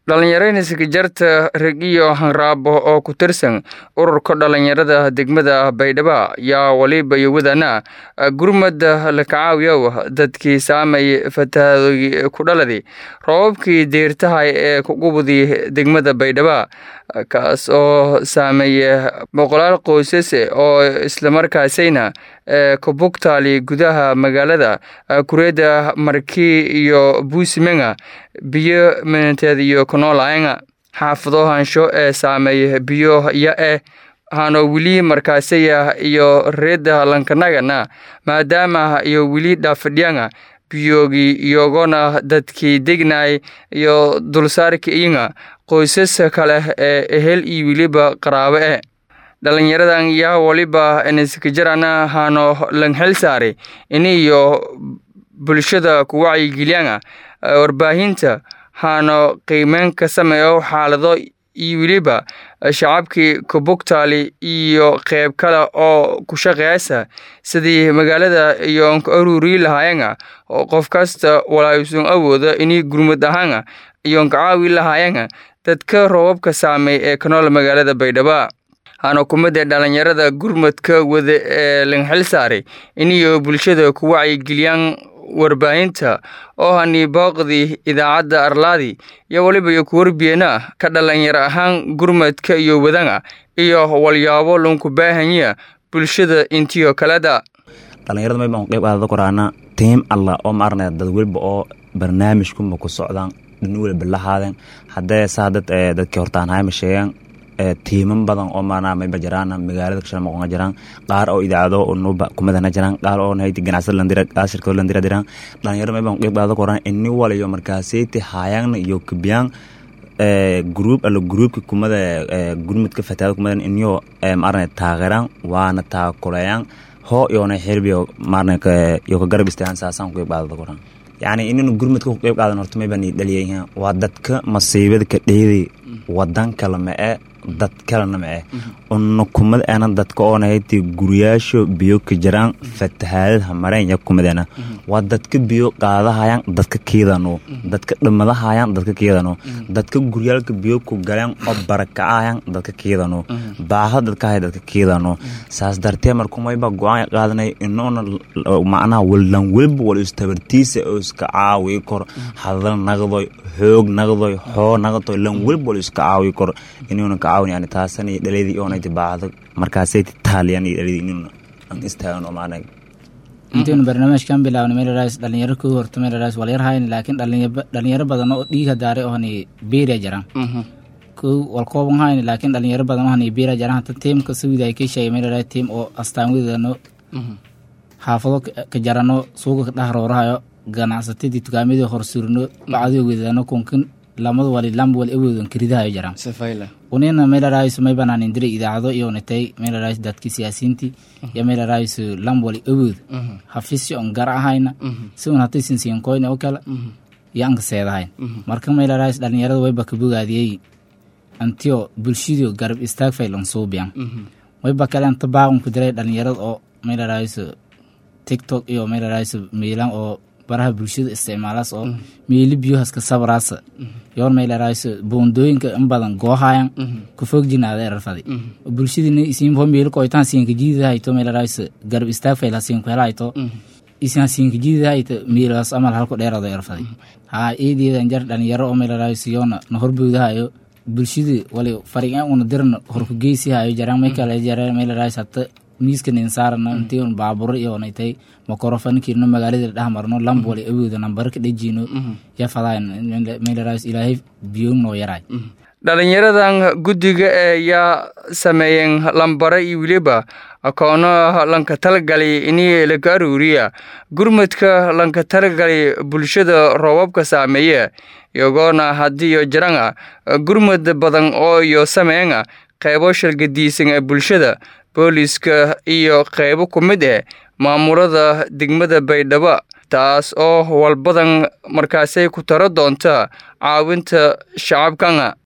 dhallinyarada jarta regiyo hanraabo oo ku tirsan ururka dhallinyarada degmada baydhabo yaa waliba yowadana gurmada la kacaawiyow dadkii saamay fatahaadoy ku dhaladi roobabkii deertahay ee kugubudi degmada baydhabo kaas oo saameeya boqolaal qoysas oo islamarkaasayna kabugtaali gudaha magaalada kureeda markii iyo buusimenga biyo minanteed iyo kunoolaanga xaafado hansho ee saameeya biyo ya-e hano weli markaasaya iyo reeda lankanagana maadaama iyo weli dhaafadhyanga biyoogi iyogona dadkii degnay iyo dulsaarka iyinga qoysas kale ee ehel iyo weliba qaraabo eh dhalinyaradan yaa waliba niskajarana hano langhel saare iniyo bulshada ku wacyigelyanga warbaahinta hano qiimeyn ka sameeyo xaalado iyo weliba shacabkii kabugtaali iyo qeyb kale oo ku shaqeysa sidii magaalada iyo nka aruurii lahaayanga oo qof kasta walaayusun awooda inii gurmud ahaanga iyo nkacaawi lahaayanga dadka roobabka saameey ee ka nool magaalada baydhabo hana kumada dhalinyarada gurmadka wada ee lanxil saaray iniyo bulshada ku wacyigeliyaan warbaahinta oo hani booqdii idaacadda arlaadi iyo waliba iyo kuwarbiyeena ka dhalinyaro ahaan gurmadka iyo wadanga iyo walyaabo lunku baahanya bulshada intiyo kaleda dhalinyarada may baan qeyb aadada koraana tiim alla oo maarnay dad weliba oo barnaamijkuma ku socdaan dhin weliba lahaadeen haddee saa dad dadkii hortaan hayma sheegaan tiiman badan oo maarnaa mayba jiraan magaalada kashala maqonga jiraan qaar oo idaacado nuba kumadana jiraan qaar oo nahayti ganacsada landira qaar shirkado landira jiraan dhalinyaro mayban qeyb qaada koraan ini walayo markaaseyti haayangna iyo kabiyaan gruub alla gruubka kumada gurmudka fataada kumadan iniyo maarna taageeraan waana taakuleeyaan hoo iyoona xirbiyo maarna iyo ka garab istaagaan saasaan qeyb qaadada koraan yacni inaynu gurmudka ku qeyb qaadan horta mayban dhaliyayihiin waa dadka masiibada ka dheeday wadan kale ma-e dad kalena ma-e una kumad ana dadka oonahayti guryaasho biyo ka jiraan fatahaadadha mareen ya kumadeena waa dadka biyo qaadahayaan dadka kiidano dadka dhimadahayaan dadka kiidano dadka guryaalka biyo ku galeen oo barakacayaan dadka kiidano baaha dadkahay dadka kiidano saas dartee markumayba go-aan qaadanay inoona macnaha wallan welba wal istabartiisa oo iska caawi kor hadal naqdoy xoog naqdoy xoo naqdoy lan welba wal iska caawi kor inuuna ka caawin yani taasan iyo dhaladii oonay baacdo markaasay taaliyan iyo dhaladii inuuna aan istaagan oo macnaha intaynu barnaamijkan bilaabnay meelaraas dhalinyaro ku horta meelaraas walyarhayn laakiin dhalinyaro badan oo dhiiga daaray oo hani beeriya jiraan kow walkooban hayn laakiin dhalinyaro badan oo hani beeriya jiraan hata tiimka sawida ay ka sheegay meelaraas tiim oo astaan wedano xaafado ka jarano suuga ka dhex roorahayo ganacsatadii tukaamadii horsurno bacdii wedano kunkin lamada wali lamba wali awoodan karidahayo jiraan unina meelaraayso may banaanin diray idaacado iyo natay meelaraayso dadki siyaasiinti iyo meelaraayso lamba wali awood hafisyo on gar ahayna si un hatay sinsiinkoyna oo kale iyo anka seedahayn marka meelaraayso dhalinyarada wayba kabogaadiyey antiyo bulshadiyo garab istaag faylan suubiyan wayba kale anta baaqunku diray dhalinyarada oo meelaraayso tiktok iyo meelaraayso miilan oo baraha bulshada isticmaalaas oo meeli biyohaska sabraasa yoor meelarayso boondooyinka in badan goohayan ku foog jinaada erarfadi bulshadina isinho meeli koitan siinka jiidahayto meelarayso garab istaag fayla siinku helahayto isin siinka jiidahayto meelaas amal halku dheerado erfadi haa eedeedan jar dhalinyaro oo meelarayso yoona na horboodahayo bulshada wali farigan una dirna horku geysihayo jaraan may kale jaraan meelarayso hata miiskan insaarana intii un baaburo iyo natay makorofankiino magaalada dheh marno lamb wali awooda nambaro ka dhejino yafadayn meelaraas ilaahay biyoog noo yaray dhalinyaradan guddiga ee yaa sameeyeen lambaro iyo weliba akoono lanka talagalay inii laga aruuriya gurmadka lanka talagalay bulshada roobabka saameeya iyagoona haddiiyo jiranga gurmad badan oo iyo sameynga qeybo shalgadiisan ee bulshada booliska iyo qeybo ku mid eh maamulada degmada baydhabo taas oo walbadan markaasay ku taro doonta caawinta shacabkanga